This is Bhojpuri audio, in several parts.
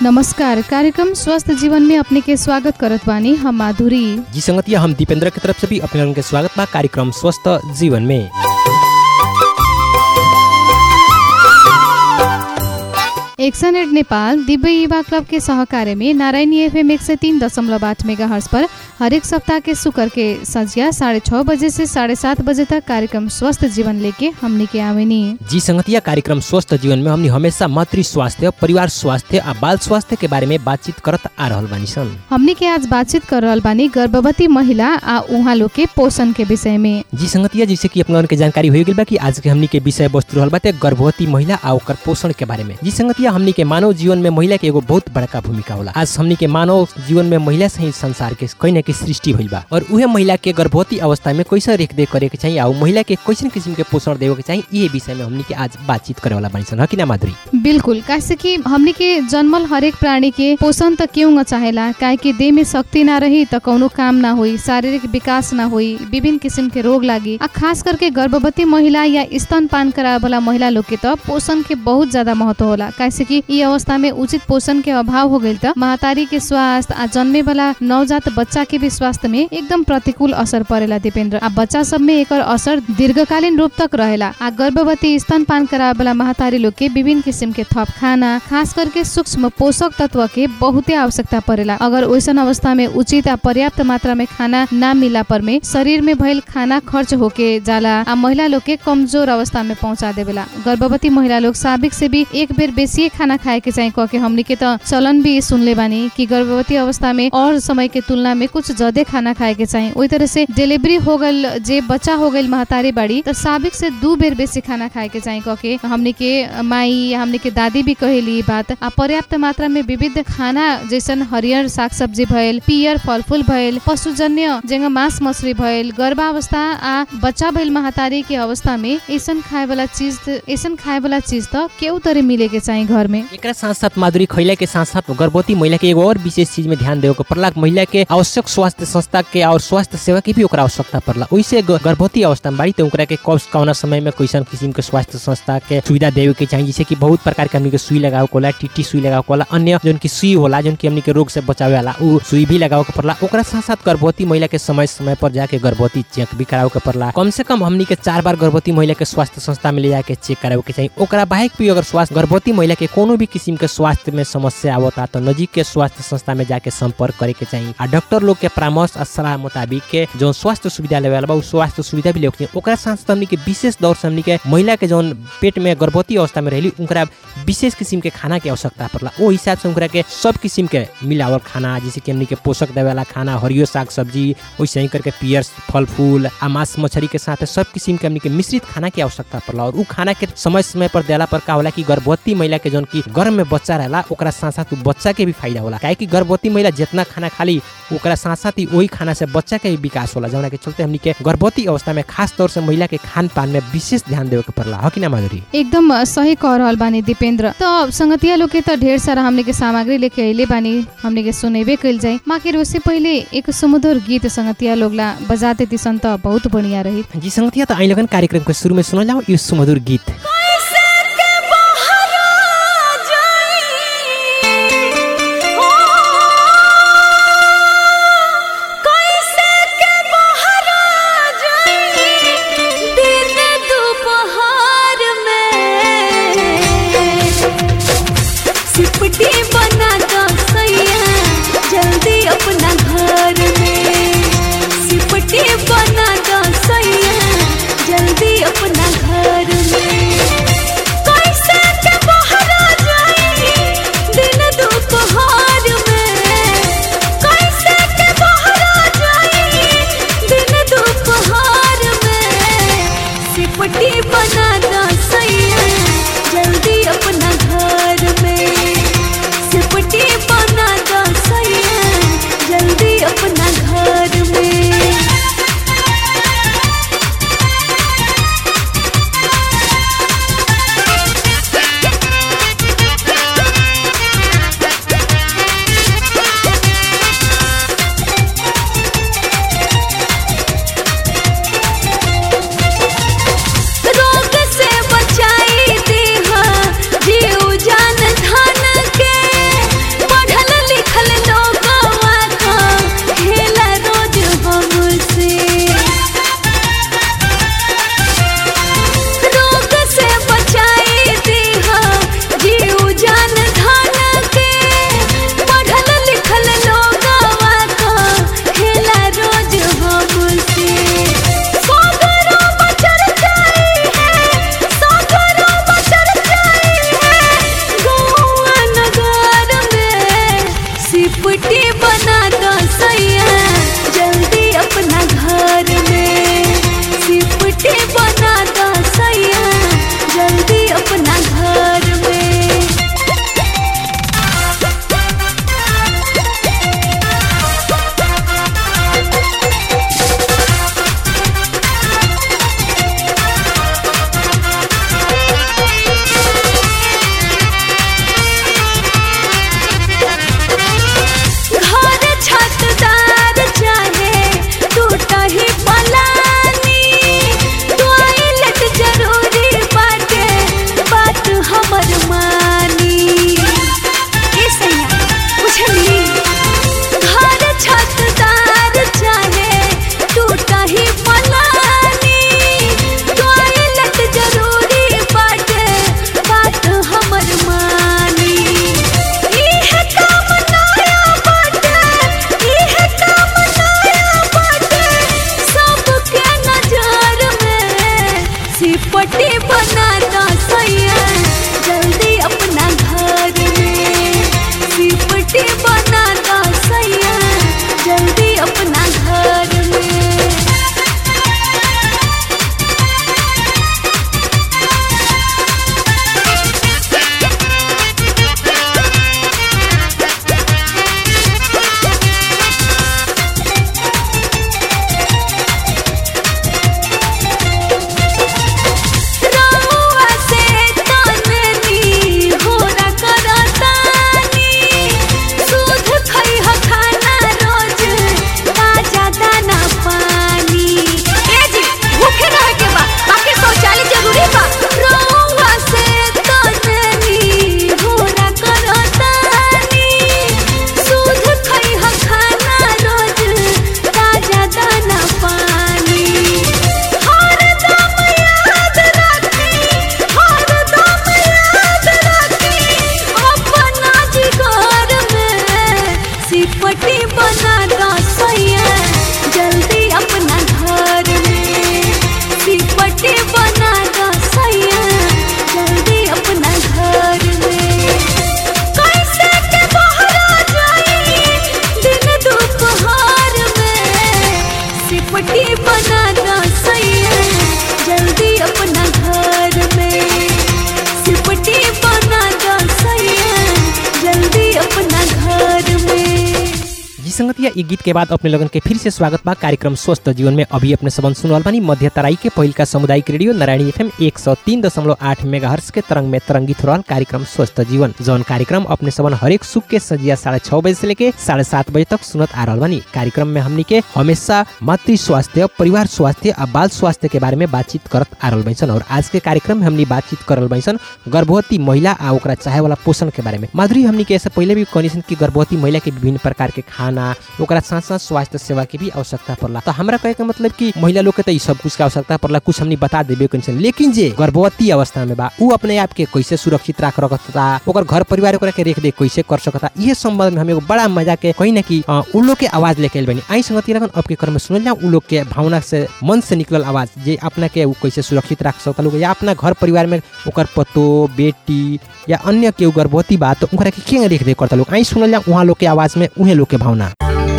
नमस्कार कार्यक्रम स्वस्थ जीवन में अपने के स्वागत करत बानी हम माधुरी जी संगतिया हम दीपेंद्र की तरफ से भी अपने लोगन के स्वागत बा कार्यक्रम स्वस्थ जीवन में एक्सन एड नेपाल दिव्य युवा क्लब के सहकार्य में नारायणी एफएम एक सौ तीन दशमलव आठ मेगा हर्स पर हरेक सप्ताह के शुक्र के संझिया साढ़े छः बजे से साढ़े सात बजे तक कार्यक्रम स्वस्थ जीवन लेके हमने के आवेनी जी संगतिया कार्यक्रम स्वस्थ जीवन में हमनी हमेशा मातृ स्वास्थ्य परिवार स्वास्थ्य आ बाल स्वास्थ्य के बारे में बातचीत करत आ रहल बानी सन हमने के आज बातचीत कर रहल बानी गर्भवती महिला आ उहाँ लोग के पोषण के विषय में जी संगतिया जैसे कि अपना के जानकारी हो गई बा कि आज के हमनी के विषय वस्तु रहल बाटे गर्भवती महिला आ ओकर पोषण के बारे में जी संगतिया हमनी के मानव जीवन में महिला के एगो बहुत बड़का भूमिका होला आज हमनी के मानव जीवन में महिला से ही संसार के कहीं न कहीं सृष्टि भइल बा और उहे महिला के गर्भवती अवस्था में कैसे रेख देख करे के चाहिए आ उ महिला के कैसन किस्म के पोषण देवे के चाहिए ये विषय में हमनी के आज बातचीत करे वाला बानी सन ह कि ना माधुरी बिल्कुल कैसे कि हमने के जन्मल हरेक प्राणी के पोषण त क्यों न चाहेला काहे कि देह में शक्ति ना रही त कौनो काम ना होई शारीरिक विकास ना होई विभिन्न किसिम के रोग लागी आ खास करके गर्भवती महिला या स्तनपान करावे वाला महिला लोग के त पोषण के बहुत ज्यादा महत्व होला कैसे कि ई अवस्था में उचित पोषण के अभाव हो गइल त महतारी के स्वास्थ्य आ जन्मे वाला नवजात बच्चा के भी स्वास्थ्य में एकदम प्रतिकूल असर परेला दीपेंद्र आ बच्चा सब में एकर असर दीर्घकालीन रूप तक रहेला आ गर्भवती स्तनपान करावे वाला महतारी लोग के विभिन्न किसिम के थप खाना खास करके सूक्ष्म पोषक तत्व के बहुते आवश्यकता परेला अगर वैसन अवस्था में उचित आ पर्याप्त मात्रा में खाना ना मिला पर में शरीर में भइल खाना खर्च होके जाला आ महिला लोग के कमजोर अवस्था में पहुंचा देवेला गर्भवती महिला लोग साबिक से भी एक बेर बेसी खाना खाए के चाहिए कह के हमनी के त चलन भी सुनले बानी कि गर्भवती अवस्था में और समय के तुलना में कुछ ज्यादा खाना खाए के चाहिए वही तरह से डिलीवरी हो गल जे बच्चा हो गई महतारी बाड़ी तो साबिक से दू बेर बेसी खाना खाए के चाहिए कह के हमनी के माई या हमनी के दादी भी कहेली ई बात आ पर्याप्त मात्रा में विविध खाना जैसन हरियर साग सब्जी भइल पियर फलफूल भइल पशुजन्य जेंगा मांस मछली भइल गर्भावस्था आ बच्चा भइल महतारी के अवस्था में ऐसन खाए वाला चीज ऐसन खाए वाला चीज त केहू तरे मिले के चाहिए घर में एकरा साथ साथ माधुरी खैला के साथ साथ गर्भवती महिला के एगो और विशेष चीज में ध्यान देवे के पड़ला महिला के आवश्यक स्वास्थ्य संस्था के और स्वास्थ्य सेवा की भी ओकरा आवश्यकता पड़ला ओइसे ग- गर्भवती अवस्था में बाड़ी तो ओकरा के कब कौना समय में कैसन किस्म के स्वास्थ्य संस्था के सुविधा देवे के चाहिए जैसे कि बहुत प्रकार के हमनी के सुई लगावे के होला टीटी सुई लगावे के होला अन्य जोन की सुई होला जोन की हमनी के रोग से बचावे वाला उ सुई भी लगावे के पड़ला ओकरा साथ साथ गर्भवती महिला के समय समय पर जाके गर्भवती चेक भी करावे के पड़ला कम से कम हमनी के चार बार गर्भवती महिला के स्वास्थ्य संस्था में ले जाके चेक करावे के चाहिए ओकरा बाहेक भी अगर स्वास्थ्य गर्भवती महिला के कोनो भी किस्म के स्वास्थ्य में समस्या आवता तो नजीक के स्वास्थ्य संस्था में जाके संपर्क करे के चाहिए आ डॉक्टर लोग के परामर्श आ सलाह मुताबिक के जो स्वास्थ्य सुविधा लेवे वाला बा उ स्वास्थ्य सुविधा भी लेवे के चाहिए ओकरा साथ साथ हमनी के विशेष दौर से हमनी के महिला के जौन पेट में गर्भवती अवस्था में रहली उनकरा विशेष किस्म के खाना के आवश्यकता पड़ला ओ हिसाब से उनकरा के सब किस्म के मिलावल खाना जैसे कि हमनी के पोषक देवे वाला खाना हरियो साग सब्जी वैसे ही करके पियर फल फूल आ मांस मछली के साथ सब किस्म के हमनी के मिश्रित खाना की आवश्यकता पड़ला और उ खाना के समय समय पर देला पर का होला कि गर्भवती महिला के जौन की गर्भ में बच्चा रहला ओकरा साथ साथ उ बच्चा के भी फायदा होला काहे कि गर्भवती महिला जितना खाना खाली ओकरा साथ साथ ही वही खाना से बच्चा के भी विकास होला जौना के चलते हमनी के गर्भवती अवस्था में खास तौर से महिला के खान पान में विशेष ध्यान देवे के पड़ला ह कि ना माधुरी एकदम सही कह रहल बानी दीपेंद्र तो संगतिया लोग के तो ढेर सारा हमने के सामग्री लेके अइले बानी हमने के सुनेबे कइल जाए माके उससे पहले एक सुमधुर गीत संगतिया लोग ला बजाते तिसन त बहुत बढ़िया रही जी संगतिया तो आई लगन कार्यक्रम के शुरू में सुनल जाओ ये सुमधुर गीत कैसे के बहरा जाई हो कैसे के बहरा जाई दिन दोपहर में सिपटी बना दो सैया जल्दी अपना घर में सिपटी बना दो सैया जल्दी अपना घर में जी संगतिया ई गीत के बाद अपने लोगन के फिर से स्वागत बा कार्यक्रम स्वस्थ जीवन में अभी अपने सबन सुनल बानी मध्य तराई के पहिल का सामुदायिक रेडियो नारायणी एफएम एक सौ तीन दशमलव आठ मेगा के तरंग में तरंगित हो रहल कार्यक्रम स्वस्थ जीवन जौन कार्यक्रम अपने सबन हरेक सुख के सजिया साढ़े छह बजे से लेके साढ़े सात बजे तक सुनत आ रहल बानी कार्यक्रम में हमनी के हमेशा मातृ स्वास्थ्य परिवार स्वास्थ्य आ बाल स्वास्थ्य के बारे में बातचीत करत आ रहल बैसन और आज के कार्यक्रम में हमनी बातचीत करल बैसन गर्भवती महिला आ ओकरा चाहे वाला पोषण के बारे में माधुरी हमनी के ऐसे पहले भी कहनी सन कि गर्भवती महिला के विभिन्न प्रकार के खाना ओकरा साथ साथ स्वास्थ्य सेवा के भी आवश्यकता पड़ला तो हमरा कहे के मतलब कि महिला लोग के तो ई सब कुछ के आवश्यकता पड़ला कुछ हमनी बता देबे कनी लेकिन जे गर्भवती अवस्था में बा उ अपने आप के कैसे सुरक्षित राख रखता ओकर घर परिवार ओकरा के रेख देख कैसे कर सकता ये संबंध में हम एगो बड़ा मजा के कहीं ना कि अ, उ लोग के आवाज लेके आइल बनी आई संगति लगन अब के क्रम में सुनल जाओ उ लोग के भावना से मन से निकलल आवाज जे अपना के उ कैसे सुरक्षित राख सकता लोग या अपना घर परिवार में ओकर पतो बेटी या अन्य केहू गर्भवती बा तो उनकरा के के देख देख करता लोग आई सुनल जाओ उहाँ लोग के आवाज में उहे लोग के भावना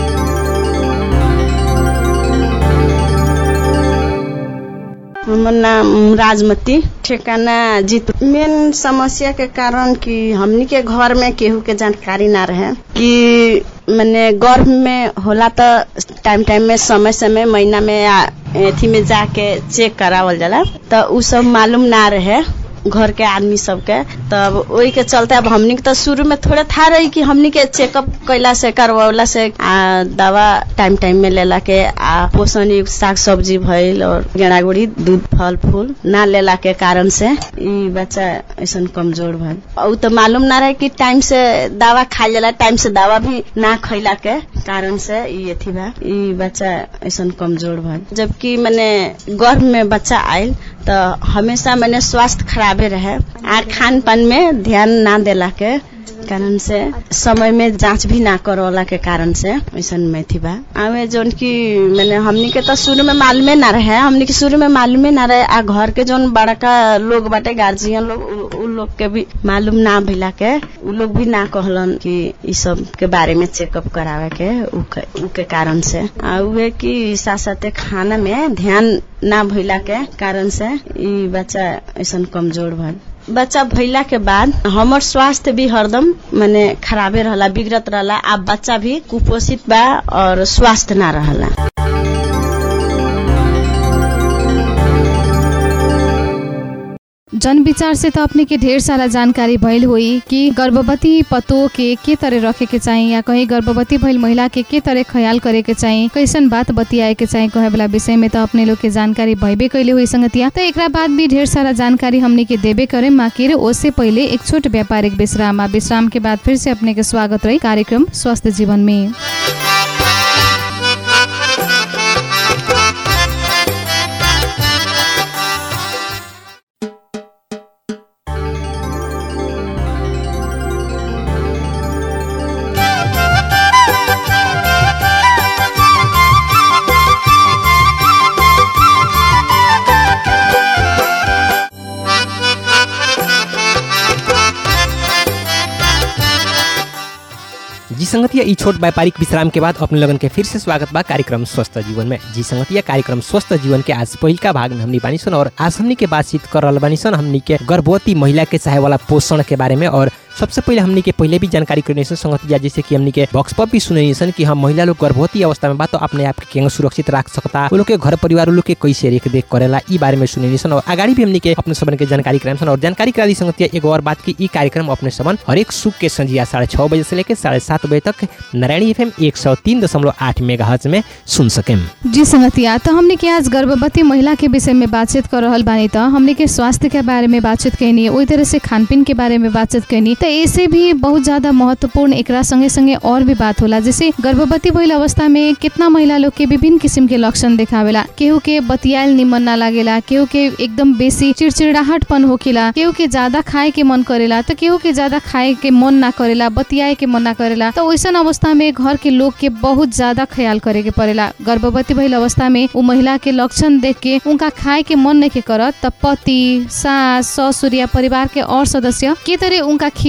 हमर नाम राजमती ठेकाना जीत मेन समस्या के कारण कि हमनी के घर में केहू के जानकारी ना रहे कि मैंने गर्भ में होला तो टाइम टाइम में समय समय महीना में या एथी में जाके चेक करावल जाला तो उ सब मालूम ना रहे घर के आदमी सबके तब ओही के चलते अब हमनी के तो शुरू में थोड़े था रही कि हमनी के चेकअप कैला से करवला से आ दवा टाइम टाइम में लेला के आ पोषण युक्त साग सब्जी भइल और गेड़ा गुड़ी दूध फल फूल ना लेला के कारण से ई बच्चा ऐसन कमजोर भइल उ तो मालूम ना रहे कि टाइम से दवा खाई जाला टाइम से दवा भी ना खैला के कारण से ई अथी बा ई बच्चा ऐसन कमजोर भइल जबकि मैंने गर्भ में बच्चा आयल तो हमेशा मैंने स्वास्थ्य खराबे रहे आ खान पान में ध्यान ना देला के कारण से समय में जांच भी ना करवला के कारण से ऐसन में थी बा आवे जोन की मैंने हमनी के तो शुरू में मालूमे ना रहे हमनी के शुरू में मालूमे ना रहे आ घर के जोन बड़का लोग बाटे गार्जियन लोग उ- उ लोग के भी मालूम ना भइला के उ लोग भी ना कहलन कि ई सब के बारे में चेकअप करावे के उ के, उ के कारण से आ उहे कि साथ साथे खाना में ध्यान ना भइला के कारण से ई बच्चा ऐसन कमजोर भइल बच्चा भइला के बाद हमर स्वास्थ्य भी हरदम माने खराबे रहला बिगड़त रहला आ बच्चा भी कुपोषित बा और स्वास्थ्य ना रहला जन विचार से तो अपने के ढेर सारा जानकारी भइल हुई कि गर्भवती पतो के के तरह रखे के चाही या कहीं गर्भवती भइल महिला के के तरह ख्याल करे के चाही कैसन बात बतियाए के चाही कहे वाला विषय में तो अपने लोग के जानकारी भइबे कैले हुई संगतिया तो एकरा बाद भी ढेर सारा जानकारी हमने के देबे करे माकिर ओसे पहले एक छोट व्यापारिक विश्राम आ विश्राम के बाद फिर से अपने के स्वागत रही कार्यक्रम स्वस्थ जीवन में जी संगतिया ई छोट व्यापारिक विश्राम के बाद अपने लगन के फिर से स्वागत बा कार्यक्रम स्वस्थ जीवन में जी संगतिया कार्यक्रम स्वस्थ जीवन के आज पहिल का भाग में हमनी बानी सन और आज हमनी के बातचीत कर रहल बानी सन हमनी के गर्भवती महिला के चाहे वाला पोषण के बारे में और सबसे पहले हमनी के पहले भी जानकारी करने सन संगतिया जैसे कि हमनी के बॉक्स पर भी सुने सन कि हम महिला लोग गर्भवती अवस्था में बा तो अपने आप के केंगे सुरक्षित रख सकता वो लोग के घर परिवार वो लोग के कैसे रेख देख करेला ई बारे में सुने सन और आगाड़ी भी हमनी के अपने सबन के जानकारी कराम सन और जानकारी करा दी संगतिया एगो और बात की ई कार्यक्रम अपने सबन हरेक सुख के संजिया साढ़े छह बजे से लेकर साढ़े सात बजे तक नारायणी एफ एक सौ तीन दशमलव आठ मेगा में सुन सकें जी संगतिया तो हमने के आज गर्भवती महिला के विषय में बातचीत कर रहल बानी तो हमने के स्वास्थ्य के बारे में बातचीत कैनी वही तरह से खान पीन के बारे में बातचीत कैनी तो ऐसे भी बहुत ज्यादा महत्वपूर्ण एकरा संगे संगे और भी बात होला जैसे गर्भवती भइल अवस्था में कितना महिला लोग के विभिन्न किसिम के लक्षण देखावेला केहू के बतियाल निमन ना लागेला केहू के एकदम बेसी चिड़चिड़ाहटपन होखेला केहू के ज्यादा खाए के मन करेला तो केहू के ज्यादा खाए के मन ना करेला बतियाए के मन ना करेला तो वैसन अवस्था में घर के लोग के बहुत ज्यादा ख्याल करे के पड़ेला गर्भवती भइल अवस्था में उ महिला के लक्षण देख के उनका खाए के मन नहीं के करत त पति सास ससुर या परिवार के और सदस्य के तरह उनका खिया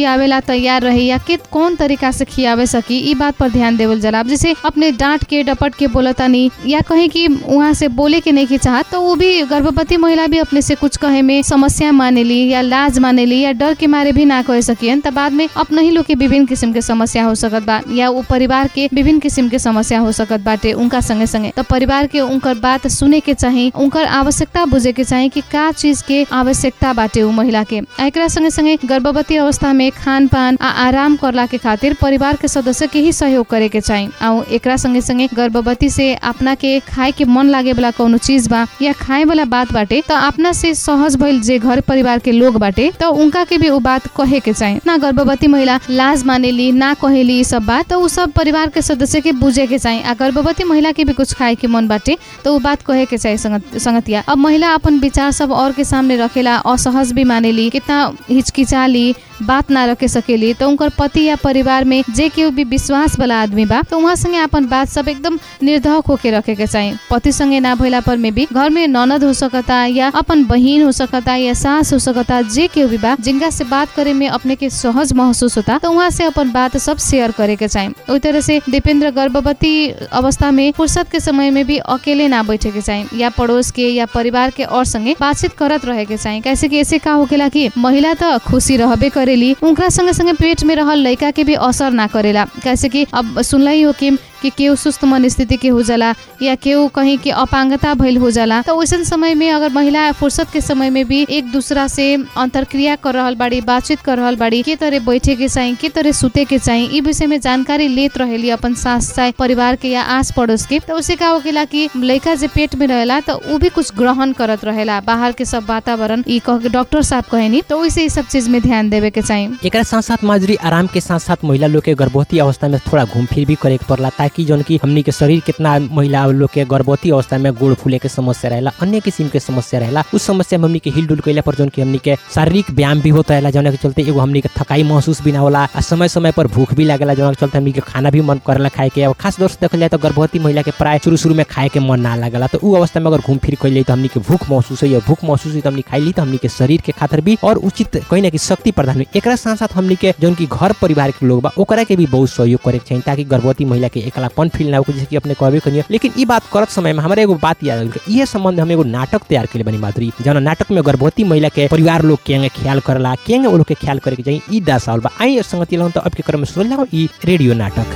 खियावेला तैयार रही या के कौन तरीका से खियावे सकी ई बात पर ध्यान देवल जाला अब जैसे अपने डांट के डपट के बोलतानी या कहीं कि वहाँ से बोले के नहीं के चाहत तो वो भी गर्भवती महिला भी अपने से कुछ कहे में समस्या मानेली या लाज मानेली या डर के मारे भी ना कह सकियन त बाद में अपने ही लोग के विभिन्न किस्म के समस्या हो सकत बा या वो परिवार के विभिन्न किस्म के समस्या हो सकत बाटे उनका संगे संगे तो परिवार के उनकर बात सुने के चाही उनकर आवश्यकता बुझे के चाही कि का चीज के आवश्यकता बाटे उ महिला के आ एकरा संगे संगे गर्भवती अवस्था में खान पान आ आराम करला के खातिर परिवार के सदस्य के ही सहयोग करे के चाही आ एकरा संगे संगे गर्भवती से अपना के खाए के मन लागे वाला कौनो चीज बा या खाए वाला बात बाटे तो अपना से सहज भइल जे घर परिवार के लोग बाटे तो उनका के भी उ बात कहे के चाही ना गर्भवती महिला लाज मानेली ना कहेली ई सब बात तो उ सब परिवार के सदस्य के बुझे के चाही आ गर्भवती महिला के भी कुछ खाए के मन बाटे तो उ बात कहे के चाही संगत संगतिया अब महिला अपन विचार सब और के सामने रखेला असहज भी मानेली कितना हिचकिचाली बात ना रखे सकेली तो उनकर पति या परिवार में जे केहू भी विश्वास वाला आदमी बा तो उहाँ संगे अपन बात सब एकदम निर्धक होके रखे के चाही पति संगे ना भइला पर में भी घर में ननद हो सकता या अपन बहिन हो सकता या सास हो सकता जे केहू भी बा जिनका से बात करे में अपने के सहज महसूस होता तो वहाँ से अपन बात सब शेयर करे के चाही ओई तरह से दीपेंद्र गर्भवती अवस्था में फुर्सत के समय में भी अकेले ना बैठे के चाही या पड़ोस के या परिवार के और संगे बातचीत करत रहे के चाही कैसे कि ऐसे का होकेला कि महिला तो खुशी रहबे करेली उनका संगे संगे पेट में रहल लड़का के भी असर ना करेला कैसे कि अब सुनला ही हो कि कि केहू सुस्त मन स्थिति के हो जाला या केहू कहीं के अपांगता भइल हो जाला तो वैसन समय में अगर महिला फुर्सत के समय में भी एक दूसरा से अंतरक्रिया कर रहल बाड़ी बातचीत कर रहल बाड़ी के तरह बैठे के चाही के तरह सुते के चाही ई विषय में जानकारी लेत रहेली अपन सास चाहे परिवार के या आस पड़ोस के तो उसे का होकेला कि लड़का जे पेट में रहेला तो उ भी कुछ ग्रहण करत रहेला बाहर के सब वातावरण ई कह के डॉक्टर साहब कहेनी तो वैसे ई सब चीज में ध्यान देवे के चाही एकरा साथ साथ माजुरी आराम के साथ साथ महिला लोग के गर्भवती अवस्था में थोड़ा घूम फिर भी करे के पड़ला ताकि जौन की हमनी के शरीर कितना महिला लोग के गर्भवती अवस्था में गोड़ फूले के समस्या रहेला अन्य किस्म के समस्या रहेला उस समस्या में हमनी के हिल डुल कैला पर जौन की हमनी के शारीरिक व्यायाम भी होता रहेला जौन के चलते एगो हमनी के थकाई महसूस भी ना होला आ समय समय पर भूख भी लागेला जौन के चलते हमनी के खाना भी मन करेला खाए के और खास तौर से देखल जाए तो गर्भवती महिला के प्राय शुरू शुरू में खाए के मन ना लागेला तो उ अवस्था में अगर घूम फिर कैले तो हमनी के भूख महसूस हुई भूख महसूस हुई तो हमनी खाइली तो हमनी के शरीर के खातिर भी और उचित कहीं ना कहीं शक्ति प्रदान हुई एकरा साथ साथ हमनी के जौन की घर परिवार के लोग बा ओकरा के भी बहुत सहयोग करे के चाहिए ताकि गर्भवती महिला के एकलापन फील ना हो जैसे कि अपने कहबे करिए लेकिन ई बात करत समय में हमारे एगो बात याद आइल इहे संबंध हम एगो नाटक तैयार कैले बनी माधुरी जौन नाटक में गर्भवती महिला के परिवार लोग के ख्याल करला केंगे वो लोग के ख्याल करे के चाहिए ई दर्शावल बा आई संगति लगन तो अब के क्रम में सुन जाओ ई रेडियो नाटक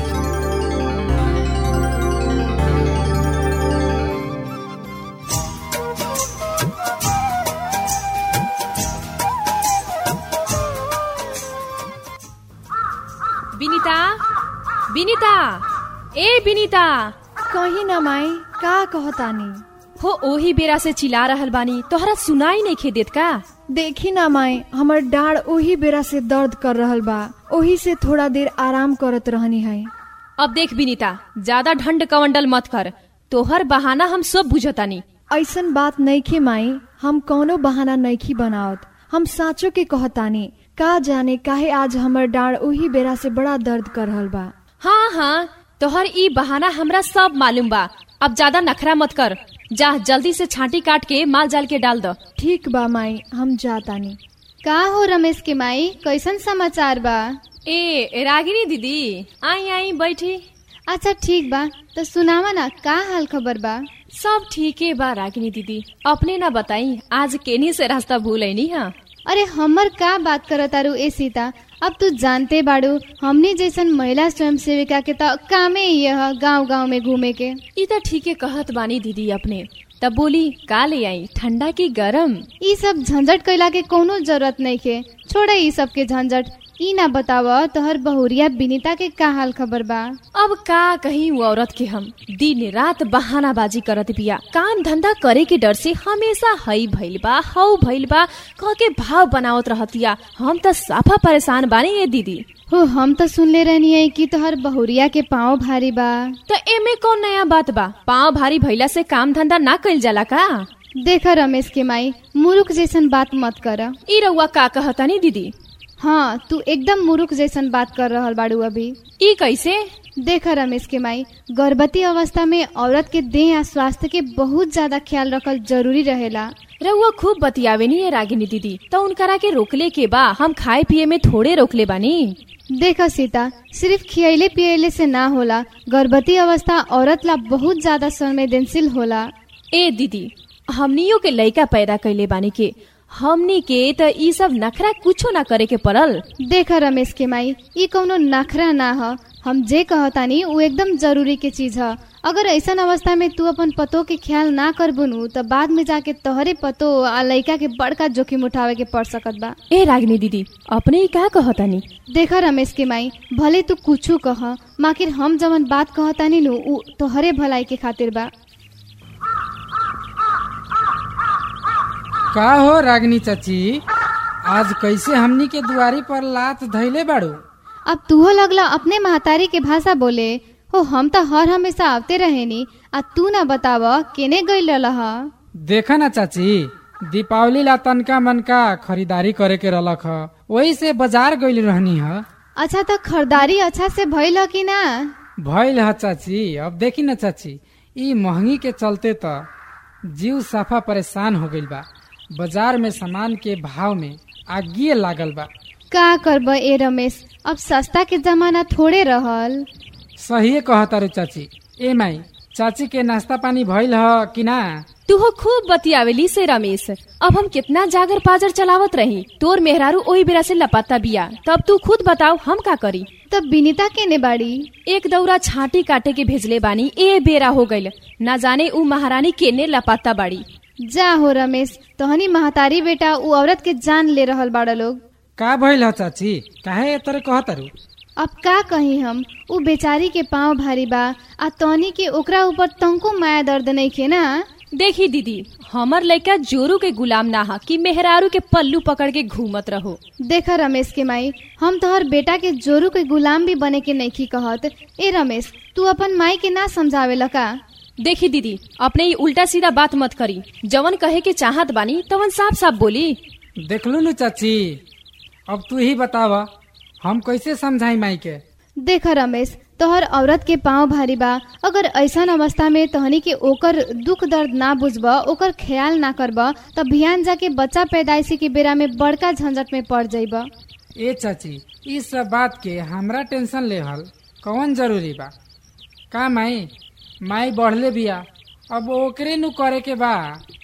विनिता विनिता ए विनिता कही न माई का कहतानी हो ओही बेरा से चिल्ला रहल बानी तोहरा सुनाई नहीं खे देत का देखी ना माई हमर डाढ़ ओही बेरा से दर्द कर रहल बा ओही से थोड़ा देर आराम करत रहनी है अब देख विनिता ज्यादा ढंड कवंडल मत कर तोहर बहाना हम सब बुझतानी ऐसन बात नईखे माई हम कौनो बहाना नईखी बनावत हम साँचो के कहतानी का जाने काहे आज हमर डाढ़ ओही बेरा से बड़ा दर्द कर रहल बा हाँ हाँ तोहर ई बहाना हमरा सब मालूम बा अब ज्यादा नखरा मत कर जा जल्दी से छांटी काट के माल जाल के डाल दो ठीक बा माई हम जातानी का हो रमेश के माई कैसन समाचार बा ए रागिनी दीदी आई आई बैठी अच्छा ठीक बा तो सुनावा ना का हाल खबर बा सब ठीके बा रागिनी दीदी अपने ना बताई आज केनी से रास्ता भूल नहीं है अरे हमर का बात करत तारू ए सीता अब तू जानते बाड़ू हमनी जैसन महिला स्वयं सेविका के तो कामे ये है गांव गांव में घूमे के ई तो ठीके कहत बानी दीदी अपने तब बोली का ले आई ठंडा की गरम ई सब झंझट कैला के कोनो जरूरत नहीं के छोड़ ई सब के झंझट ई ना बताव तोहर बहुरिया बिनीता के का हाल खबर बा अब का कही वो औरत के हम दिन रात बहानाबाजी करत बिया काम धंधा करे के डर से हमेशा हई भइल बा हऊ भइल बा कह के भाव बनावत रहतिया हम तो साफा परेशान बानी ये दीदी हो हम तो सुनले रहनी है कि तोहर बहुरिया के पाँव भारी बा तो एमे कौन नया बात बा पाँव भारी भइला से काम धंधा ना कइल जाला का देख रमेश के माई मुरुख जैसन बात मत कर ई रउआ का कहतानी दीदी हाँ तू एकदम मुरुख जैसन बात कर रहल बाड़ू अभी ई कैसे देख रमेश के माई गर्भवती अवस्था में औरत के देह या स्वास्थ्य के बहुत ज्यादा ख्याल रखल जरूरी रहेला रउआ खूब बतियावे नी है रागिनी दीदी तो उनकरा के रोकले के बा हम खाए पिए में थोड़े रोकले बानी देख सीता सिर्फ खियले पियले से ना होला गर्भवती अवस्था औरत ला बहुत ज्यादा संवेदनशील होला ए दीदी हमनियो के लइका पैदा कैले बानी के हमनी के त ई सब नखरा कुछो ना करे के पड़ल देख रमेश के माई ई कौनो नखरा ना ह हम जे कहतानी उ एकदम जरूरी के चीज ह अगर ऐसन अवस्था में तू अपन पतो के ख्याल ना करबुनु त बाद में जाके तोहरे पतो आ लइका के बड़का जोखिम उठावे के पड़ सकत बा ए रागिनी दीदी अपने ई का कहतानी देख रमेश के माई भले तू कुछू कह माकिर हम जवन बात कहतानी नु उ तोहरे भलाई के खातिर बा का हो रागनी चाची आज कैसे हमनी के दुआरी पर लात धैले बाड़ू अब तूहो लगला अपने महतारी के भाषा बोले हो हम तो हर हमेशा आवते रहेनी आ तू ना बताव केने गइल रह देखा ना चाची दीपावली ला तनका मनका खरीदारी करे के रहलक ह वही से बाजार गइल रहनी ह अच्छा तो खरीदारी अच्छा से भइल ह कि ना भइल ह चाची अब देखी ना चाची ई महंगी के चलते त जीव साफा परेशान हो गइल बा बाजार में सामान के भाव में आगिए लागल बा का करब ए रमेश अब सस्ता के जमाना थोड़े रहल सही कहतारू चाची ए माई चाची के नाश्ता पानी भइल ह कि ना तू हो खूब बतियावेली से रमेश अब हम कितना जागर पाजर चलावत रही तोर मेहरारू ओही बेरा से लपाता बिया तब तू खुद बताओ हम का करी तब बिनीता केने बाड़ी एक दौरा छाटी काटे के भेजले बानी ए बेरा हो गइल ना जाने उ महारानी केने लपाता बाड़ी जा हो रमेश तहनी महतारी बेटा उ औरत के जान ले रहल बाड़ा लोग का भइल ह चाची काहे ए तरह कहतारू अब का कही हम उ बेचारी के पाँव भारी बा आ तहनी के ओकरा ऊपर तंको माया दर्द नहीं खे ना देखी दीदी हमर लइका जोरू के गुलाम ना हा कि मेहरारू के पल्लू पकड़ के घूमत रहो देख रमेश के माई हम तोहर बेटा के जोरू के गुलाम भी बने के नइखी कहत ए रमेश तू अपन माई के ना समझावे लका देखी दीदी अपने ही उल्टा सीधा बात मत करी जवन कहे के चाहत बानी तवन साफ साफ बोली देखलू नु चाची अब तू ही बताव हम कैसे समझाई माई के देख रमेश तोहर औरत के पाँव भारी बा अगर ऐसन अवस्था में तहनी के ओकर दुख दर्द ना बुझब ओकर ख्याल ना करब त बिहान जाके बच्चा पैदाइशी के बेरा में बड़का झंझट में पड़ जाइब ए चाची ई सब बात के हमरा टेंशन लेहल कौन जरूरी बा का माई माई बढ़ले बिया अब ओकरे नु करे के बा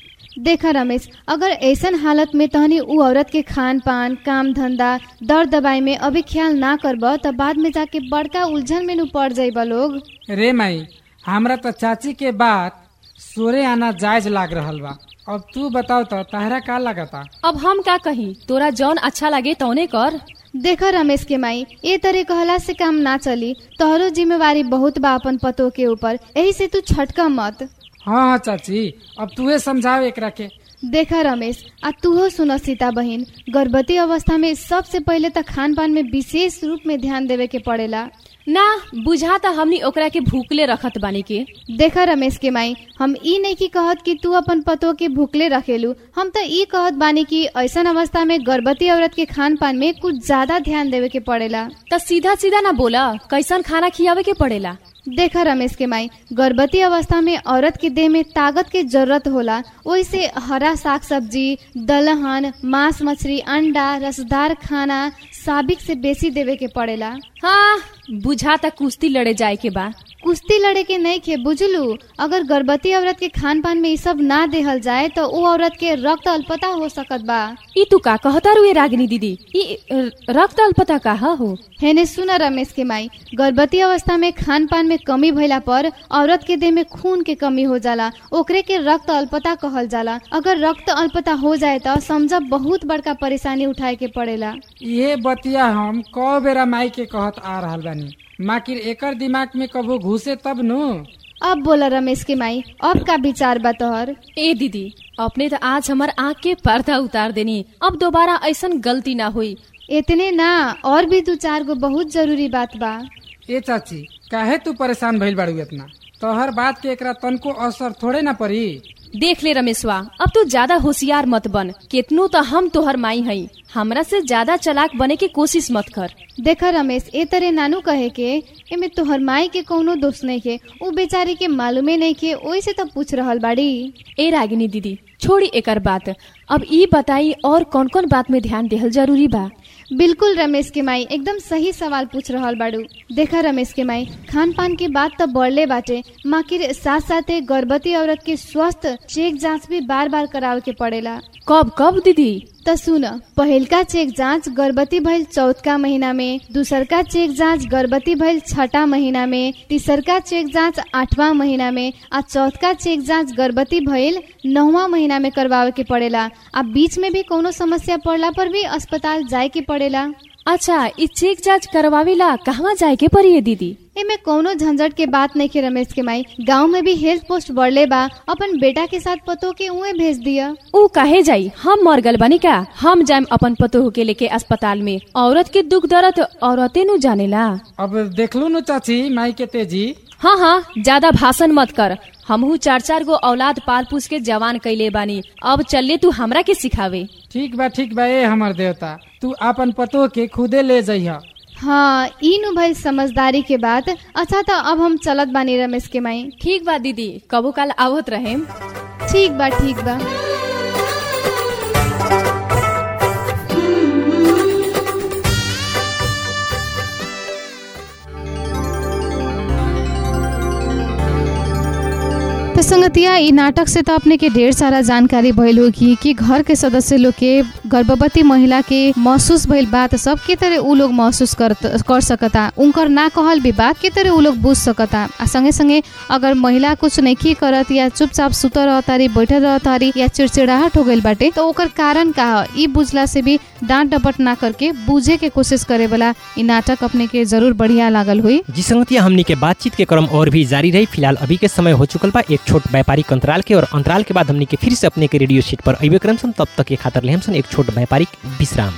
देख रमेश अगर ऐसन हालत में तहनी उ औरत के खान पान काम धंधा दर दबाई में अभी ख्याल ना करब त बाद में जाके बड़का उलझन में नु पड़ जाइब लोग रे माई हमरा तो चाची के बात सोरे आना जायज लाग रहल बा अब तू बताओ तो तहरा का लगता अब हम का कही तोरा जौन अच्छा लगे तौने कर देख रमेश के माई ए तरह कहला से काम ना चली तोहरो जिम्मेवारी बहुत बा अपन पतो के ऊपर यही से तू छटका मत हाँ हाँ चाची अब तूहे समझाओ एकरा के देखा रमेश आ तूहो सुन सीता बहिन गर्भवती अवस्था में सबसे पहले त खान पान में विशेष रूप में ध्यान देवे के पड़ेला ना बुझा त हमनी ओकरा के भूखले रखत बानी के देखा रमेश के माई हम ई नहीं की कहत कि तू अपन पतो के भूखले रखेलू हम तो ई कहत बानी कि ऐसन अवस्था में गर्भवती औरत के खान पान में कुछ ज्यादा ध्यान देवे के पड़ेला त सीधा सीधा ना बोला कैसन खाना खियावे के पड़ेला देखा रमेश के माई गर्भवती अवस्था में औरत के देह में ताकत के जरूरत होला ओइसे हरा साग सब्जी दलहन मांस मछली अंडा रसदार खाना साबिक से बेसी देवे के पड़ेला हाँ बुझा त कुश्ती लड़े जाए के बा कुश्ती लड़े के नहीं खे बुझलू अगर गर्भवती औरत के खान पान में ई सब ना देहल जाए तो वो औरत के रक्त अल्पता हो सकत बा ई तू का कहता रुए रागिनी दीदी ई र- रक्त अल्पता का हो हेने सुन रमेश के माई गर्भवती अवस्था में खान पान में कमी भइला पर औरत के देह में खून के कमी हो जाला ओकरे के रक्त अल्पता कहल जाला अगर रक्त अल्पता हो जाए तो समझ बहुत बड़का परेशानी उठाए के पड़ेला ये बतिया हम कौ बेरा माई के कहत आ रहल बानी माकिर एकर दिमाग में कबो घुसे तब नु अब बोला रमेश के माई अब का विचार बा तोहर ए दीदी अपने तो आज हमार आँख के पर्दा उतार देनी अब दोबारा ऐसन गलती ना हुई इतने ना और भी दो चार गो बहुत जरूरी बात बा ए चाची काहे तू परेशान भइल बाड़ू इतना तोहर बात के एकरा तनको असर थोड़े ना पड़ी देख ले रमेशवा अब तू ज्यादा होशियार मत बन केतनो तो हम तोहर माई हई हमरा से ज्यादा चलाक बने की कोशिश मत कर देखा रमेश ए तरे नानू कहे के एमे तोहर माई के कौनो दोष नहीं के उ बेचारी के मालूमे नहीं के ओही से तो पूछ रहल बाड़ी ए रागिनी दीदी छोड़ी एकर बात अब ई बताई और कौन कौन बात में ध्यान देहल जरूरी बा बिल्कुल रमेश के माई एकदम सही सवाल पूछ रहल बाड़ू देखा रमेश के माई खान पान की बात तो बढ़ले बाटे माकिर साथ साथे गर्भवती औरत के स्वस्थ चेक जांच भी बार बार करावे के पड़ेला कब कब दीदी त सुन पहिलका चेक जांच गर्भवती भइल चौथका महीना में दूसरका चेक जांच गर्भवती भइल छठा महीना में तीसरका चेक जांच आठवां महीना में आ चौथका चेक जांच गर्भवती भइल नौवा महीना में करवावे के पड़ेला आ बीच में भी कोनो समस्या पड़ला पर भी अस्पताल जाए के पड़ेला अच्छा ई चेक जांच करवावेला कहवा जाए के पड़ी है दीदी एमे कोनो झंझट के बात नहीं के रमेश के माई गांव में भी हेल्थ पोस्ट बढ़ले बा अपन बेटा के साथ पतो के उहे भेज दिया ऊ काहे जाई हम मर गल बनी का हम जाएम अपन पतोह के लेके अस्पताल में औरत के दुख दर्द औरते नु जानेला अब देखलू न चाची माई के तेजी हाँ हाँ ज्यादा भाषण मत कर हमहू चार चार गो औलाद पाल पूछ के जवान कैले बानी अब चलले तू हमरा के सिखावे ठीक बा ठीक बा ए हमर देवता तू अपन पतो के खुदे ले जइह हाँ ई नु भइल समझदारी के बात अच्छा तो अब हम चलत बानी रमेश के माई ठीक बा दीदी कबो काल आवत रहे ठीक बा ठीक बा तो संगतिया ई नाटक से तो अपने के ढेर सारा जानकारी भइल होगी कि घर के सदस्य लोग के गर्भवती महिला के महसूस भइल बात सब के तरह उ लोग महसूस कर कर सकता उनकर ना कहल भी बात के तरह उ लोग बुझ सकता आ संगे संगे अगर महिला कुछ नहीं करत या चुपचाप सुतल रहतारी बैठल रहतारी या चिड़चिड़ाहट हो गइल बाटे तो ओकर कारण का ह ई बुझला से भी डांट डपट ना करके बुझे के कोशिश करे वाला ई नाटक अपने के जरूर बढ़िया लागल हुई जी संगतिया हमनी के बातचीत के क्रम और भी जारी रही फिलहाल अभी के समय हो चुकल बा एक छोट व्यापारिक अंतराल के और अंतराल के बाद हमनी के फिर से अपने के रेडियो सीट पर अबे क्रम सन तब तक के खातर लेहम सन एक छोट व्यापारिक विश्राम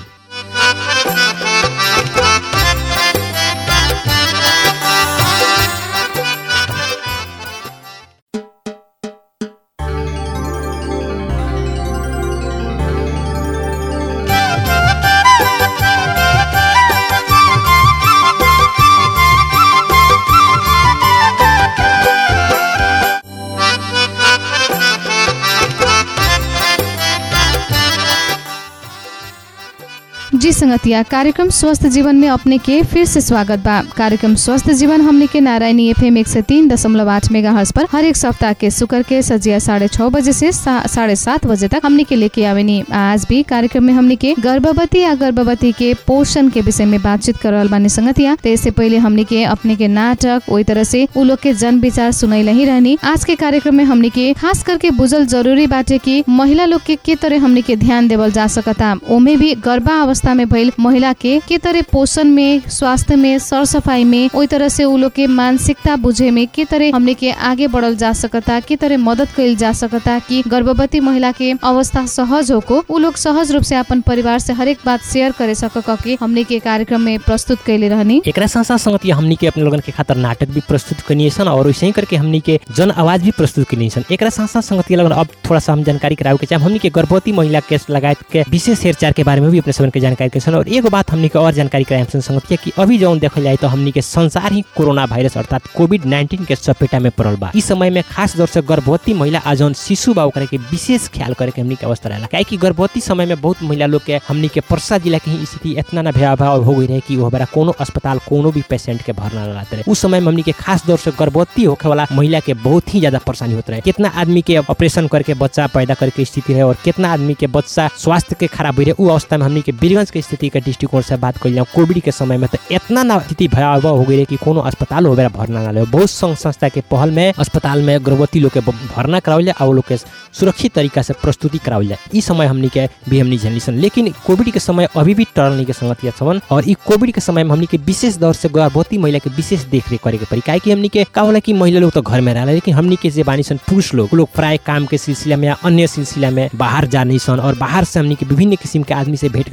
जी संगतिया कार्यक्रम स्वस्थ जीवन में अपने के फिर से स्वागत बा कार्यक्रम स्वस्थ जीवन हमने के नारायणी एफ एम एक सौ तीन दशमलव आठ मेगा हर्स पर हर एक सप्ताह के शुक्र के सजिया साढ़े छह बजे से सा- साढ़े सात बजे तक हमने के लेके आवेनी आज भी कार्यक्रम में हमने के गर्भवती या गर्भवती के पोषण के विषय में बातचीत कर रहल बानी संगतिया तो इससे पहले हमने के अपने के नाटक वही तरह से उ लोग के जन विचार सुनैला ही रहनी आज के कार्यक्रम में हमने के खास करके बुझल जरूरी बाटे कि महिला लोग के के तरह हमने के ध्यान देवल जा सकता ओमे भी गर्भावस्था में भइल महिला के के तरह पोषण में स्वास्थ्य में सर सफाई में ओई तरह से उ लोग के मानसिकता बुझे में के तरह हमने के आगे बढ़ल जा सकता के तरह मदद कइल जा सकता कि गर्भवती महिला के अवस्था सहज होको उ लोग सहज रूप से अपन परिवार से हरेक बात शेयर करे सक के हमने के कार्यक्रम में प्रस्तुत कैले रहनी एकरा साथ साथ संगतिया हमनी के अपने लोगन के खातर नाटक भी प्रस्तुत करनी सन और वैसे ही करके हमनी के जन आवाज भी प्रस्तुत करनी सन एकरा साथ साथ संगतिया लोगन अब थोड़ा सा हम जानकारी करावे के चाहे हमनी के गर्भवती महिला केस लगायत के विशेष हेरचार के बारे में भी अपने सबन के जानकारी के सन और एगो बात हमनी के और जानकारी कराए सन संगतिया कि अभी जौन देखल जाए तो हमनी के संसार ही कोरोना वायरस अर्थात कोविड नाइन्टीन के चपेटा में पड़ल बा इस समय में खास तौर से गर्भवती महिला आ जौन शिशु बा ओकरा के विशेष ख्याल करे के हमनी के अवस्था रहेला काहे कि गर्भवती समय में बहुत महिला लोग के हमनी के परसा जिला के ही स्थिति इतना ना भयावह हो गई रहे कि वो हमारा कोनो अस्पताल कोनो भी पेशेंट के भरना रहते रहे उस समय में हमनी के खास तौर से गर्भवती होखे वाला महिला के बहुत ही ज्यादा परेशानी होते रहे कितना आदमी के ऑपरेशन करके बच्चा पैदा करके स्थिति रहे और कितना आदमी के बच्चा स्वास्थ्य के खराब हुई रहे उ अवस्था में हमनी के बीरगंज के स्थिति के दृष्टिकोण से बात कर कोविड के समय में तो इतना ना स्थिति भयावह हो गई रहे कि कोनो अस्पताल हो भरना ना ले बहुत संघ संस्था के पहल में अस्पताल में गर्भवती लोग के ब- भरना करावल जाए और वो लोग के सुरक्षित तरीका से प्रस्तुति करावल जाए ई समय हमनी के भी हमनी झेलनी सन लेकिन कोविड के समय अभी भी टरल नहीं के संगतिया छवन और ई कोविड के समय में हमनी के विशेष दौर से गर्भवती महिला के विशेष देख रेख करे के पड़ी काहे कि हमनी के का होला कि महिला लोग तो घर में रहला लेकिन हमनी के जे बानी सन पुरुष लोग उ लोग प्राय काम के सिलसिला में या अन्य सिलसिला में बाहर जानी सन और बाहर से हमनी के विभिन्न किस्म के आदमी से भेंट घाट होला उ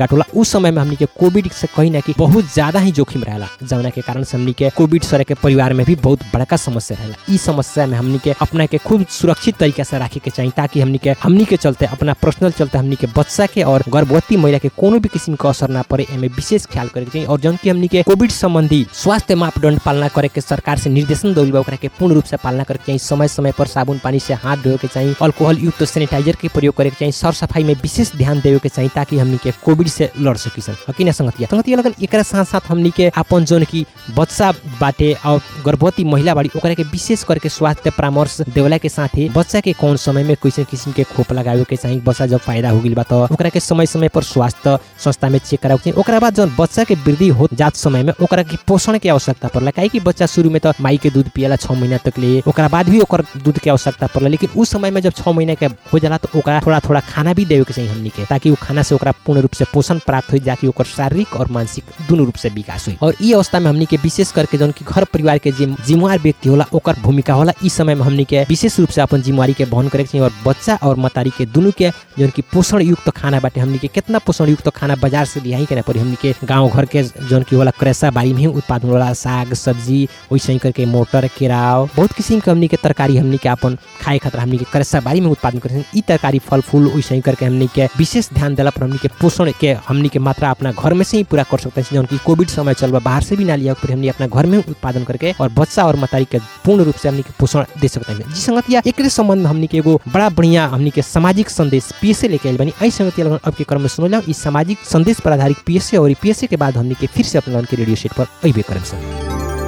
उस समय में हमनी के कोविड से कहीं ना कि बहुत ज्यादा ही जोखिम रहेला जौना के कारण से हमनी के कोविड सरे के परिवार में भी बहुत बड़का समस्या रहेला ई समस्या में हमनी के अपना के खूब सुरक्षित तरीका से रखे के चाहिए ताकि हमनी के हमनी के चलते अपना पर्सनल चलते हमनी के बच्चा के और गर्भवती महिला के कोनो भी किस्म के असर ना पड़े एमे विशेष ख्याल करे के चाहिए और जौन की हमनी के कोविड संबंधी स्वास्थ्य मापदंड पालना करे के सरकार से निर्देशन दिल बा ओकरा के पूर्ण रूप से पालना करे के चाहिए समय समय पर साबुन पानी से हाथ धोए के चाहिए अल्कोहल युक्त सैनिटाइजर के प्रयोग करे के चाहिए सर सफाई में विशेष ध्यान देवे के चाहिए ताकि हमनी के कोविड से लड़ सकी सन हकी ना संगतिया संगतिया लगन एकरा साथ साथ हमनी के अपन जौन की बच्चा बाटे और गर्भवती महिला बाड़ी ओकरा के विशेष करके स्वास्थ्य परामर्श देवला के साथ ही बच्चा के कौन समय में कैसे किस्म के खोप लगावे के चाहिए बच्चा जब पैदा हो गइल बा तो ओकरा के समय समय पर स्वास्थ्य संस्था में चेक करावे के चाहिए ओकरा बाद जब बच्चा के वृद्धि हो जात समय में ओकरा के पोषण के आवश्यकता पड़ला काहे कि बच्चा शुरू में तो माई के दूध पियला छह महीना तक ले ओकरा बाद भी ओकर दूध के आवश्यकता पड़ला लेकिन उस समय में जब छह महीना के हो जाला तो ओकरा थोड़ा थोड़ा खाना भी देवे के चाहिए हमनी के ताकि वो खाना से ओकरा पूर्ण रूप से पोषण प्राप्त हो जाकि ओकर शारीरिक और मानसिक दोनों रूप से विकास हुई और ई अवस्था में हमनी के विशेष करके जौन की घर परिवार के जिम जिम्मेवार व्यक्ति होला ओकर भूमिका होला इस समय में हमनी के विशेष रूप से अपन जिम्मेवारी के वहन करे के चाहिए और बच्चा और मतारी के दोनों के जौन की पोषण युक्त खाना बाटे हमनी के कितना पोषण युक्त खाना बाजार से लियाई के ना पड़ी हमनी के गांव घर के जौन की होला करेसा बाड़ी में ही उत्पादन होला साग सब्जी वैसे ही करके मोटर केराव बहुत किस्म के हमनी के तरकारी हमनी के अपन खाए खातिर हमनी के करेसा बाड़ी में उत्पादन करे ई तरकारी फल फूल वैसे ही करके हमनी के विशेष ध्यान देला पर हमनी के पोषण के हमनी के मात्रा अपना घर में से ही पूरा कर सकते हैं जौन की कोविड समय चल बा बाहर से भी ना लिया फिर हमनी अपना घर में उत्पादन करके और बच्चा और मतारी के पूर्ण रूप से हमनी के पोषण दे सकते हैं जी संगतिया एकरे संबंध में हमनी के एगो बड़ा बढ़िया हमनी के सामाजिक संदेश पीएसए लेके आइल बनी आई संगतिया लगन अब के क्रम में सुनल जाओ इस सामाजिक संदेश पर आधारित पीएसए और पीएसए के बाद हमनी के फिर से अपना के रेडियो सेट पर अइबे करम सन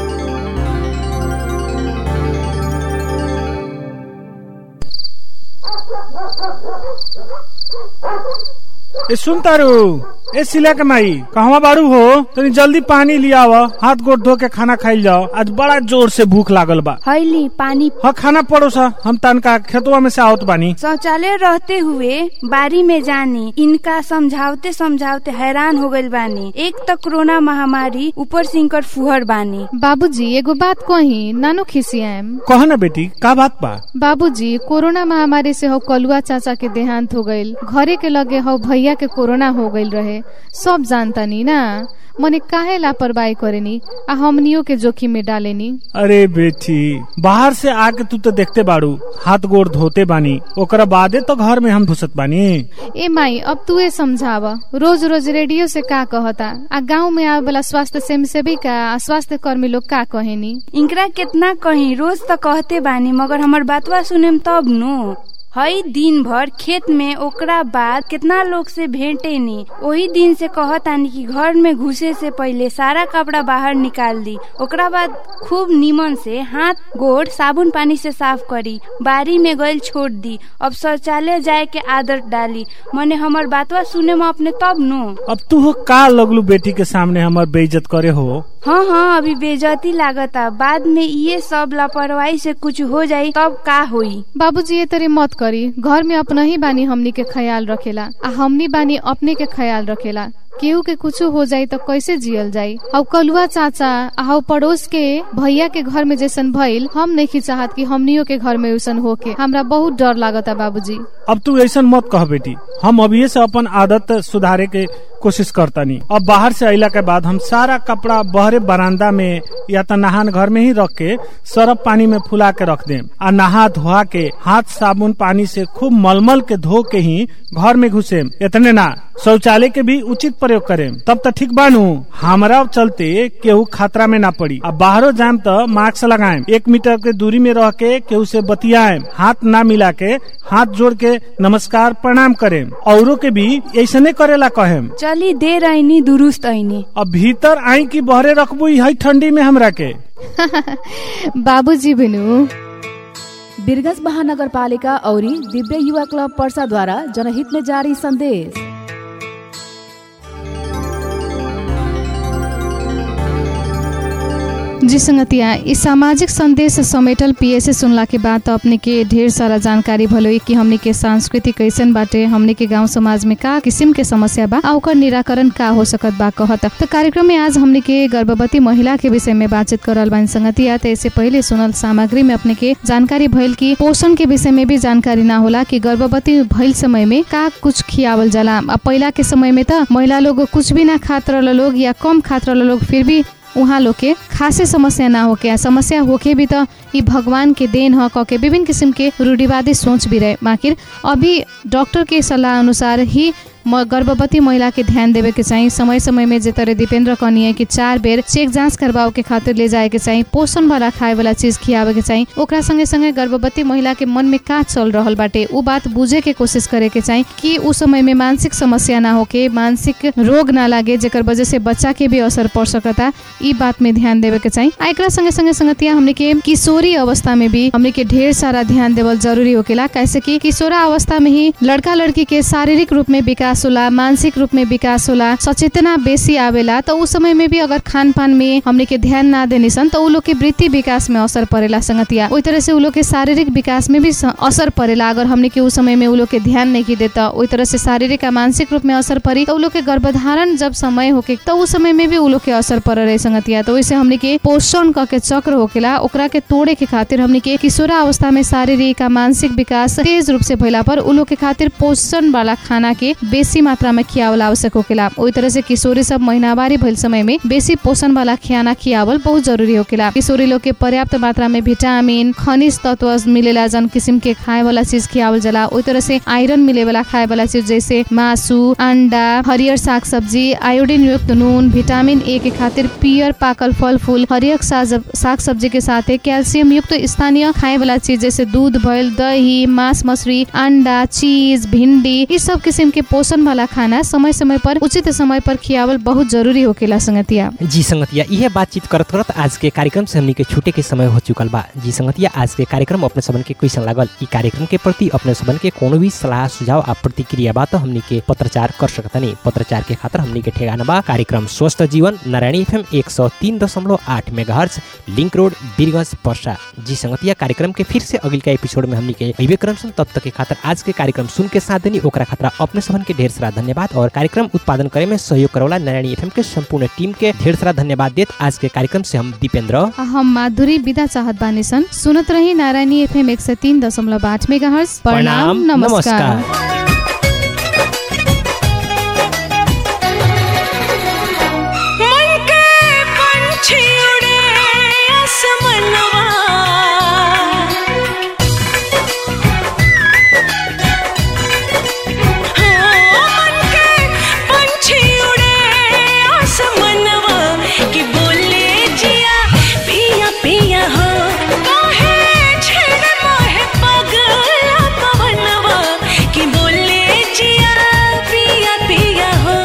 ए सुन तारू ए सिला के माई कहवा बारू हो तनी जल्दी पानी लिया हाथ गोड़ धो के खाना खाइल जाओ आज बड़ा जोर से भूख लागल बा हैली पानी हाँ खाना पड़ोसा हम तनका खेतवा में से आवत बानी शौचालय रहते हुए बारी में जानी इनका समझावते समझावते हैरान हो गइल बानी एक तो कोरोना महामारी ऊपर से इनकर फुहर बानी बाबूजी एगो बात कही नानो खिसियाम कह ना बेटी का बात बा बाबूजी कोरोना महामारी से हो कलुआ चाचा के देहांत हो गईल घरे के लगे हो भैया के कोरोना हो गईल रहे सब जानता नी ना मने काहे लापरवाही करेनी आ हमनियो के जोखिम में डालेनी अरे बेटी बाहर से आके तू तो देखते बाड़ू हाथ गोड़ धोते बानी ओकरा बादे तो घर में हम घुसत बानी ए माई अब तू समझाव रोज रोज रेडियो से का कहता आ गाँव में आवे वाला स्वास्थ्य सेवी सेविका आ स्वास्थ्य कर्मी लोग का कहेनी इनकरा कितना कही रोज तो कहते बानी मगर हमर बातवा सुने तब नु हई दिन भर खेत में ओकरा बाद कितना लोग से भेंटे नी वही दिन से कहतानी कि घर में घुसे से पहले सारा कपड़ा बाहर निकाल दी ओकरा बाद खूब नीमन से हाथ गोड़ साबुन पानी से साफ करी बारी में गइल छोड़ दी अब शौचालय जाए के आदत डाली मने हमर बातवा सुने में अपने तब नु अब तू हो का लगलू बेटी के सामने हमार बेइज्जत करे हो हाँ हाँ अभी बेजती लागता बाद में ये सब लापरवाही से कुछ हो जाई तब का होई बाबूजी ये तरी मत करी घर में अपना ही बानी हमनी के ख्याल रखेला आ हमनी बानी अपने के ख्याल रखेला केहू के कुछ हो जाई तो कैसे जियल जाई अब कलुआ चाचा आ पड़ोस के भैया के घर में जैसन भइल हम नहीं चाहत कि हमनियो के घर में वैसन होके हमरा बहुत डर लागता बाबूजी अब तू ऐसा मत कह बेटी हम अभी से अपन आदत सुधारे के कोशिश करता नहीं अब बाहर से अला के बाद हम सारा कपड़ा बहरे बरामदा में या तो नहान घर में ही रख के सरफ पानी में फुला के रख दे आ नहा धोआ के हाथ साबुन पानी से खूब मलमल के धो के ही घर में घुसे इतने ना शौचालय के भी उचित प्रयोग करें तब तो ठीक बानू हमारा चलते केहू खतरा में ना पड़ी अब बाहरों जाम तो मास्क लगाएं एक मीटर के दूरी में रह के केहू से बतियाएं हाथ ना मिला के हाथ जोड़ के नमस्कार प्रणाम करें औरों के भी ऐसने करेला कहें चली देर आईनी दुरुस्त आईनी अब भीतर आई की बहरे रखबू हई ठंडी में हमरा के बाबूजी बिनु बिरगंज महानगर पालिका और दिव्य युवा क्लब पर्सा द्वारा जनहित में जारी संदेश जी संगतिया इस सामाजिक संदेश समेटल पीएसए सुनला के बाद तो अपने के ढेर सारा जानकारी भलो कि हमने के संस्कृति कैसन बाटे हमने के गांव समाज में का किस्म के समस्या बा आ ओकर निराकरण का हो सकत बा कहत तो कार्यक्रम में आज हमने के गर्भवती महिला के विषय में बातचीत करल बानी संगतिया तो इससे पहले सुनल सामग्री में अपने के जानकारी भइल कि पोषण के विषय में भी जानकारी ना होला कि गर्भवती भइल समय में का कुछ खियावल जाला अब पहिला के समय में त महिला लोग कुछ भी ना खात रहल लोग या कम खात रहल लोग फिर भी उहाँ लोग के खासे समस्या ना होके आ समस्या होके भी त ई भगवान के देन ह कह के विभिन्न किसिम के रूढ़िवादी सोच भी रहे माकिर अभी डॉक्टर के सल्लाह अनुसार ही म गर्भवती महिला के ध्यान देवे के चाहिए समय समय में जे तरह दीपेंद्र कहनी है कि चार बेर चेक जांच करवाओ के खातिर ले जाए के चाहिए पोषण वाला खाए वाला चीज खियावे के चाहिए ओकरा संगे संगे गर्भवती महिला के मन में का चल रहल बाटे उ बात बुझे के कोशिश करे के चाहिए कि उ समय में मानसिक समस्या ना होके मानसिक रोग ना लागे जेकर वजह से बच्चा के भी असर पड़ सकता ई बात में ध्यान देवे के चाहिए आ एकरा संगे संगे संगतिया हमने के किशोरी अवस्था में भी हमने के ढेर सारा ध्यान देवल जरूरी होकेला कैसे कि किशोरा अवस्था में ही लड़का लड़की के शारीरिक रूप में विकास होला मानसिक रूप में विकास होला सचेतना बेसी आवेला तो उस समय में भी अगर खान पान में हमने के ध्यान ना देने सन तो उ लोग के वृत्ति विकास में असर पड़ेला संगतिया ओई तरह से उ लोग के शारीरिक विकास में भी स- असर पड़ेला अगर हमने के उस समय में उ लोग के ध्यान नहीं की देता ओई तरह से शारीरिक आ मानसिक रूप में असर पड़ी तो उ लोग के गर्भधारण जब समय होके तो उस समय में भी उ लोग के असर पड़ रहे संगतिया तो वैसे हमने के पोषण क के चक्र होकेला ओकरा के तोड़े के खातिर हमने के किशोरा अवस्था में शारीरिक आ मानसिक विकास तेज रूप से भइला पर उ लोग के खातिर पोषण वाला खाना के बेसी मात्रा में खियावल आवश्यक होकेला ओई तरह से किशोरी सब महीनावारी भइल समय में बेसी पोषण वाला खाना खियावल बहुत जरूरी होकेला किशोरी लोग के पर्याप्त मात्रा में विटामिन खनिज तत्व मिलेला जन किसिम के खाए वाला चीज खियावल जाला ओई तरह से आयरन मिले वाला खाए वाला चीज जैसे मासु अंडा हरियर साग सब्जी आयोडीन युक्त नून विटामिन ए के खातिर पियर पाकल फल फूल हरियर साग सब्जी के साथे कैल्सियम युक्त स्थानीय खाए वाला चीज जैसे दूध भइल दही मांस मछली अंडा चीज भिंडी ई सब किसिम के पोषण वाला खाना समय समय पर उचित समय पर खियावल बहुत जरूरी होकेला संगतिया जी संगतिया यह बातचीत करत करत आज के कार्यक्रम से हमनी के छूटे के समय हो चुकल बा जी संगतिया आज के कार्यक्रम अपने सबन के कैसन लागल ई कार्यक्रम के प्रति अपने सबन के कोनो भी सलाह सुझाव आ प्रतिक्रिया बा तो हमनी के पत्रचार कर सकतनी पत्रचार के खातिर हमनी के ठेगाना बा कार्यक्रम स्वस्थ जीवन नारायणी एफएम एक सौ तीन दशमलव आठ mega link road Birganj Parsa जी संगतिया कार्यक्रम के फिर से अगिल का एपिसोड में हमनी के अइबे क्रम सन तब तक के खातिर आज के कार्यक्रम सुन के साथ देनी ओकरा खातिर अपने सबन के ढेर सारा धन्यवाद और कार्यक्रम उत्पादन करे में सहयोग करोला नारायणी एफएम के संपूर्ण टीम के ढेर सारा धन्यवाद देत आज के कार्यक्रम से हम दीपेंद्र आ हम माधुरी विदा चाहत बानी सन सुनत रही नारायणी एफएम एक सौ तीन दशमलव आठ मेगा प्रणाम नमस्कार मन के पंछी उड़े आसमनवा हाँ, मन के पंछी उड़े आसमनवा कि बोले जिया पिया पिया हो काहे छेड़ मोहे पगला पवनवा कि बोले जिया पिया पिया हो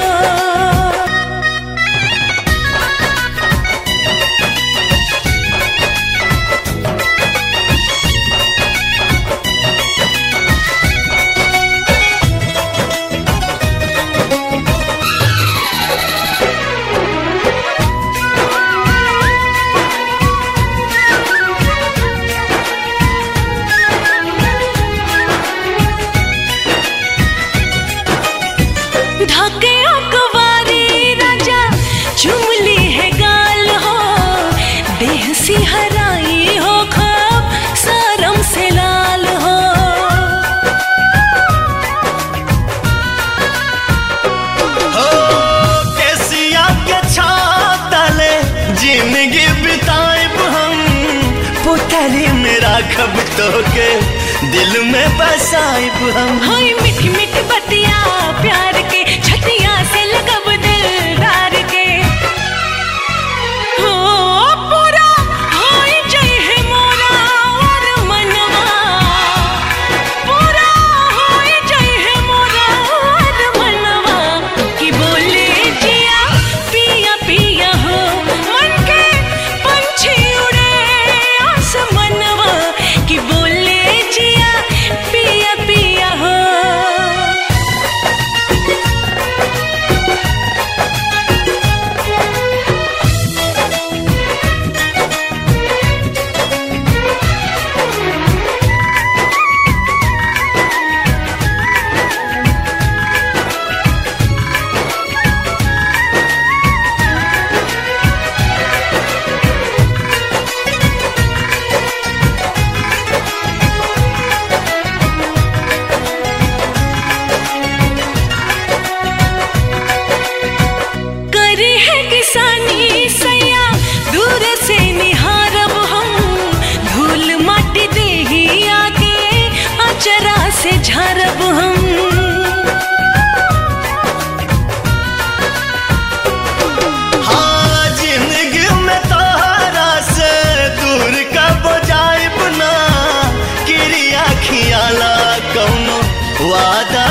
ढके अकवारी राजा चुमली है गाल हो देह सिहराई हो खब सरम से लाल हो हो केसिया के छातले जिंदगी बिताएब हम पुतरी में राखब तो के दिल में बसाएब हम हाय मीठी मीठी बतिया प्यार के छतिया से लगब दिलदार के हो पूरा हाय जय है मोरा और मनवा पूरा हाय जय है मोरा और मनवा कि बोले जिया पिया पिया हो मन के पंछी उड़े आसमनवा कि बोले जिया पिया पिया हो वादा